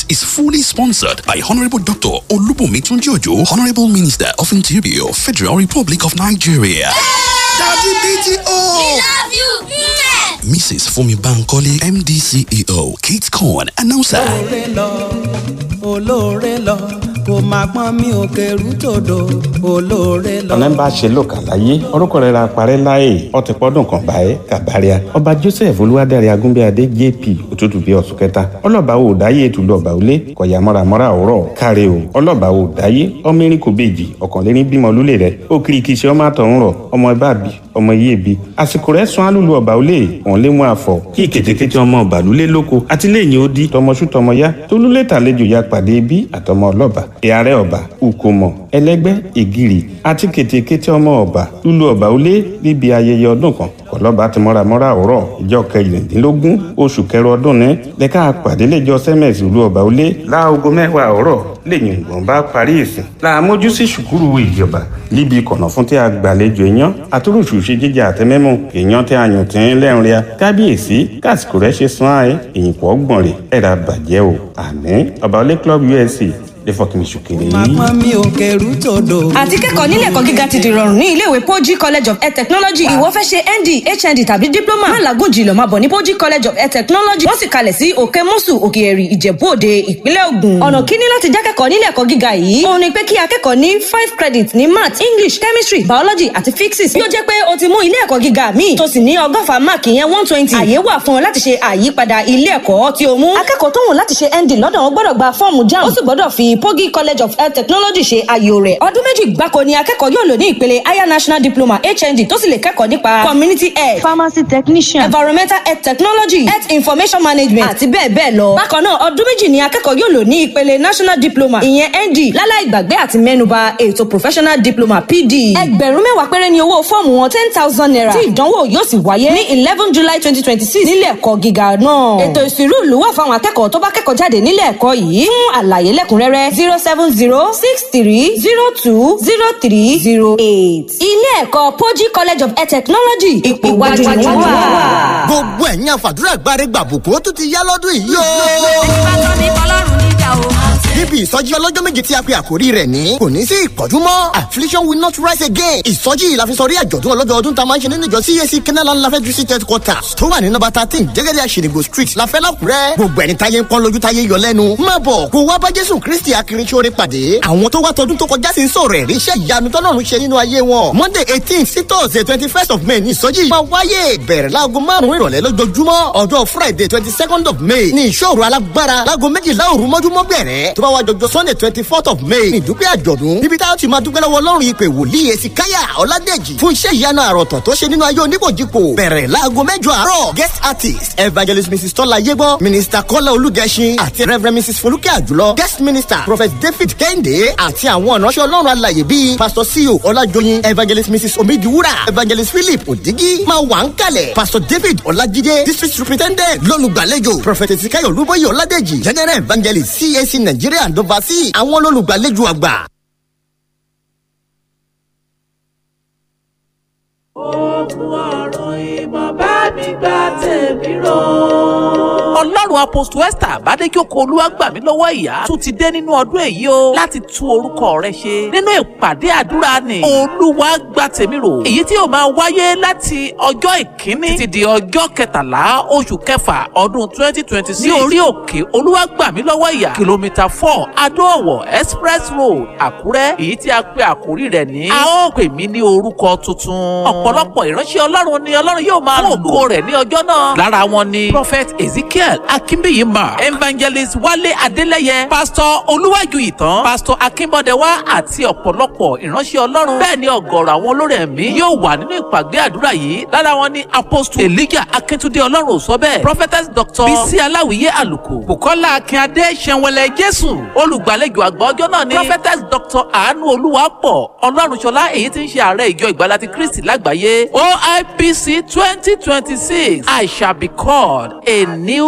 is fully sponsored by Honorable Dr. Olubumi Tunjojo, Honorable Minister of Interior, Federal Republic of Nigeria. Daddy BTO! love you. Mwah! Mrs. Fumi Bankole, MD CEO, Kate Corn, announcer. olóore lọ olóore lọ kò má pọ́n mi ò kẹrù tòdò olóore lọ. ọ̀nà ń bá ṣe lò kà láyé orúkọ rẹ̀ ra parẹ́ láàyè ọtí pọ́dún kan báyé kàbáríà ọba joseph olúwadárí agúnbíadé jp òtútù bíi ọ̀sùn kẹta ọlọ́ba ò dáyé ètùlù ọba òlé kọ̀yà mọ́ramọ́ra òwúrọ̀ káre o ọlọ́ba ò dáyé ọmọ erin kò bèjì ọ̀kànléní bímọ lólè rẹ̀ ó kiri kìí ṣe ọmọ àtọ̀hún rọ̀ ọmọ ẹbá bì ọmọ iye bi àsìkò rẹ̀ sún alùlù ọba òlé òun lé mú àfọ̀ kí ìkètèkètè ọmọ ọba lulẹ̀ lóko àti lẹ́yìn ó di tọmọṣú tọmọ yá tólúlé tàlejò ya pàdé bí àtọmọ ọlọ́ba ìyàrá ọba ukomo ẹlẹgbẹ́ ìgìrì àti kètèkètè ọmọ ọba lulu ọba òlé níbi ayẹyẹ ọdún kan kọlọba ti mọ́ramọ́ra òrọ̀ ìjọ kẹrìndínlógún oṣù kẹrọ ọdún ní lẹ́ka pàdé lẹ́jọ́ sẹ́mẹ̀sì lulu ọba òlé láago mẹ́wàá òrọ̀ lẹ́yìn ìgbọ̀n bá parí ìsìn làmójú sí ṣùkúrù ìjọba níbi kọ̀nà fún tí a gbàlejò èèyàn àtúrùsù ṣe jíjẹ àtẹmẹ́mù èèyàn tí a yàn tí ń lẹ́rìn ria kábíyèsí kásìkò rẹ̀ ṣe sàn án èyìn pọ̀ gbọ̀n rẹ̀ ẹ̀rà bàjẹ́ o àní ọba olé club usc lè fọkàn mi ṣùkèrè má yìí. pọ́n mi ò kẹrù tòdò. àti kẹ́kọ̀ọ́ nílé ẹ̀kọ́ gíga ti di rọrùn ní iléèwé Poji college of air technology ìwọ fẹ́ ṣe nd hnd tàbí diploma má làágùn jìlọ máa bọ̀ ní Poji college of air technology wọ́n sì kalẹ̀ sí òkè mọ́sù òkè ẹ̀rì ìjẹ̀bú òde ìpínlẹ̀ Ògùn ọ̀nà kíní láti já kẹ́kọ̀ọ́ nílé ẹ̀kọ́ gíga yìí òun ni pé kí akẹ́kọ̀ọ́ ní five credit ní math english chemistry biology àti physics yóò jẹ́ pé o ti mú ilé ẹ̀kọ́ gíga míì tó sì ní ọgọ́fà máàkì yẹn one twenty àyè wà fún ọ láti ṣe àyípadà ilé ẹ̀kọ́ tí o mú akẹ́kọ̀ọ́ tó wù láti ṣe nd lọ́dọ̀ wọn gbọ́dọ̀ gba fọ́ọ̀mù jamb ó sì gbọ́dọ̀ fi Pogi college of health technology ṣe àyò rẹ̀ ọdún méjì gbáko ni akẹ́kọ̀ọ́ yóò lò ní ìpele higher national diploma hnd tó sì lè kẹ́kọ̀ọ́ nípa community health pharmacy technician environmental health technology health information management àti bẹ́ẹ̀ bẹ́ẹ̀ lọ. bákan náà ọdún méjì ni akẹ́kọ̀ọ́ yóò lò ní ìpele national diploma ìyẹn nd láláì gbàgbé àti mẹ́nuba ètò professional diploma pd. ẹgbẹ̀rún mẹ́wàá péré ni owó fọ́ọ̀mù wọn ten thousand naira tí ìdánwò yóò sì wáyé ní eleven july twenty twenty six nílé ẹ̀kọ́ gíga náà. ètò ìṣirò ìlú wà fáwọn akẹ́kọ̀ọ́ tó bá kẹ́kọ̀ọ́ jáde nílé ẹ̀kọ́ yìí fún àlàyé lẹ́kùnrẹ́rẹ́ zero seven zero six three zero two zero three zero eight. ilé ẹ̀kọ́ Poji college of air technology ipò iwájú ni wọ́n wà. gbogbo ẹ̀yin àfàdúrà gbáre gbàbùkún ó tún ti yá lọ́dún yìí yóò. níbi ìsọjí ọlọ́jọ́ méje tí a pe àkórí rẹ̀ ní kò ní sí ìpọ́jú mọ́ affliction will not rise again ìsọjí yìí la fi sọrí àjọ̀dún ọlọ́dọọdún tá a máa ń ṣe nínú ìjọ CAC kenaland lafẹ́ district headquarters tó wà ní nọ́mbà thirteen jẹ́gẹ́dẹ́ àṣìrìgbò street lafẹ́ lákùrẹ́ gbogbo ẹni táyé ń pọ́n lójú táyé yọ lẹ́nu má bọ̀ kó wá bá jésù kristi akirinsóore pàdé àwọn tó wá tọdún tó kọjá sí ń sọ̀rọ̀ ẹ̀rí iṣẹ́ ìyanu tọ́lọ́run ṣe nínú ayé wọn monday eighteen sí thursday twenty first of may ní ìsọjí yìí máa wáyé bẹ̀rẹ̀ láago márùn-ún ìrọ̀lẹ́ lójoojúmọ́ ọjọ́ friday twenty second of may ní ìṣòro alágbára láago méjìlá òru mọ́júmọ́ bẹ̀rẹ̀ tó bá wá jọjọ sunday twenty fourth of may ní ìdúpẹ́ àjọ̀dún níbi táwọn ti máa dúpẹ́ lọ́wọ́ ọlọ́run ìpè wòlíì èsì káyà ọ̀làdẹ́jì fún iṣẹ́ ìyanu àròtọ̀ tó ṣe nínú ayé oníkòjìkò bẹ̀rẹ̀ láago mẹ́jọ àárọ̀ guest artist evangelist mrs tọ́lá yégbọ́ minister kọ́lá olúgẹṣin àti reverend mrs folúkẹ́ àjùlọ guest minister prophet david kẹ́hìndé àti àwọn ìránṣẹ́ ọlọ́run alàyè bíi pastor ceo ọlájọyin evangelist mrs omidiwura evangelist philip odigi máa wà ń kalẹ̀ pastor david ọlájídé district superintendent lọ́lùgbàlejò prophet ezekiel olúbọyé ọládẹ́jì general evangelist cac nigeria and overseas àwọn lọ́lùgbàlejò àgbà. ogun ọ̀run ìmọ̀ bá mi gba tèmi rò. ọlọ́run apostle esther àbádéjókòó olúwa gbà mí lọ́wọ́ ìyá tún ti dé nínú ọdún èyí o láti tú orúkọ rẹ ṣe nínú ìpàdé àdúrà ni olúwa gba tèmi rò èyí tí yóò máa wáyé láti ọjọ́ ìkíní títí di ọjọ́ kẹtàlá oṣù kẹfà ọdún twenty twenty six ní orí òkè olúwa gbà mí lọ́wọ́ ìyá kìlómítà four adóòwò express road àkúrẹ́ èyí tí a pè àkórí rẹ̀ ní a ó pè mí ní orúkọ tuntun ọ̀pọ̀lọpọ̀ ìránṣẹ́ ọlọ́run ni ọlọ́run yóò máa lò ògo rẹ̀ ní ọjọ́ náà lára wọn ni prophet ezekiel akínbíyì mark evangelist wálé adélẹ́yẹ pastor olúwàjú ìtàn pastor akínbọ́dẹ̀wá àti ọ̀pọ̀lọpọ̀ ìránṣẹ́ ọlọ́run bẹ́ẹ̀ ni ọ̀gọ̀rọ̀ àwọn olórí ẹ̀mí yóò wà nínú ìpàgé àdúrà yìí lára wọn ni apostle elijah akíntúndé ọlọ́run ò sọ bẹ́ẹ̀ prophetess doctor bisi aláwìyé àlùkò bukola akínadé sẹ̀wẹ̀lẹ̀ jésù olùgbàlejò àgbà ọjọ́ náà ni prophetess doctor àánú olúwapọ̀ ọlọ́run ṣọlá èyí tí ń ṣe ààrẹ ìjọ ìgbàlá ti kristi lágbàáyé oipc twenty twenty six i shall be called a new